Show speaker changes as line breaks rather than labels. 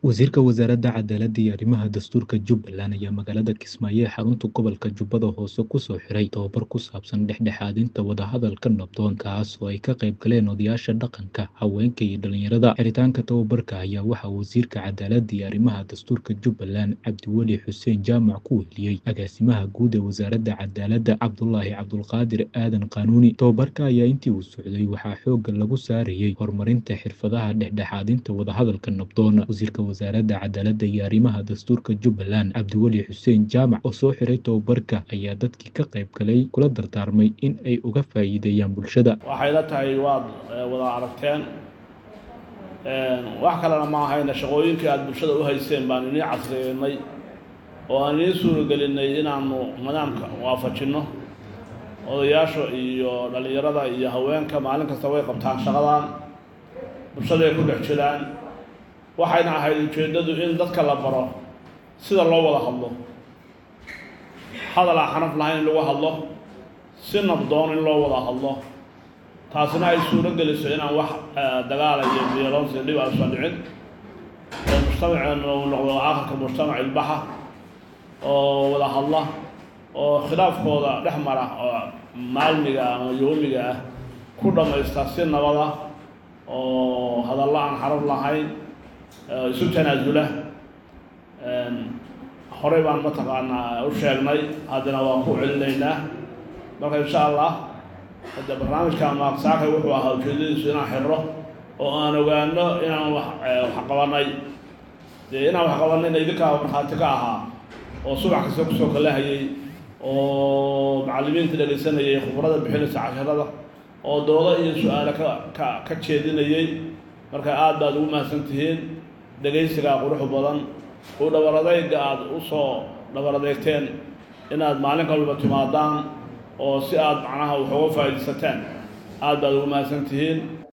Wasiirka Wasaaradda Cadaaladda iyo Arrimaha Dastuurka Jubbaland ayaa magaalada Kismaayo ee xarunta gobolka Jubbada Hoose ku soo xiray tababar ku saabsan dhexdhexaadinta wadahadalka nabdoon kaas oo ay ka qayb galeen odayaasha dhaqanka, haweenka iyo dhalinyarada. Xiritaanka tababarka ayaa waxaa Wasiirka Cadaaladda iyo Arrimaha Dastuurka Jubbaland Cabdiweli Xuseen Jaamac ku weheliyey Agaasimaha Guud ee Wasaaradda Cadaaladda Cabdulaahi Cabdulqaadir Aadan Qaanuuni. Tababarka ayaa intii uu socday waxaa xoogga lagu saarayay horumarinta xirfadaha dhexdhexaadinta wadahadalka nabdoon. Wasiirka Wasaaradda Cadaaladda iyo Arrimaha Dastuurka Jubbaland Cabdiweli Xuseen Jaamac oo soo xiray tababarka ayaa dadkii ka qayb galay kula dardaarmay in ay uga faa'iideeyaan bulshada.
waxay la tahay waad eh, wada aragteen wax kalena ma ahayna shaqooyinkii aada bulshada u hayseen baan inii casriyeynay oo aan inii suuragelinay inaanu nidaamka waafajinno odayaasha iyo dhallinyarada iyo haweenka maalin kasta way qabtaan shaqadan bulshaday ku dhex jiraan waxayna ahayd ujeeddadu in dadka la baro sida loo wada hadlo hadal aan xaraf lahayn in lagu hadlo si nabdoon in loo wada hadlo taasina ay suuro geliso inaan wax eh, dagaala iyo violence dhib aysan dhicin oo mujtamaceenu uu noqdo aakhirka mujtamac ilbaxa oo wada hadla oo khilaafkooda dhex mara oo maalmiga ama yoomiga ah ku dhammaysta si nabada oo hadallo aan xaraf lahayn eh, isu tanaasula horey baan mataqaanaa u sheegnay haddana waan ku celinaynaa marka insha allah hadda barnaamijka maaqsaakay wuxuu ahaa ujeedadiisu inaan xirro oo aan ogaano inaan wax eh, wax qabanay dee inaan wax qabanayna idinkaa markhaati ka ahaa oo subax kasta kusoo kalahayay oo macallimiinta dhegaysanayay khubrada bixinaysa casharada oo doodo iyo su-aale ka ka ka jeedinayay marka aad baad ugu mahadsan tihiin dhegaysigaa quruxu badan u dhabar adayga aada u soo dhabar adeegteen inaad maalin kalba timaadaan oo si aad macnaha wax uga faa'iidaysataan aad baad ugu mahadsan tihiin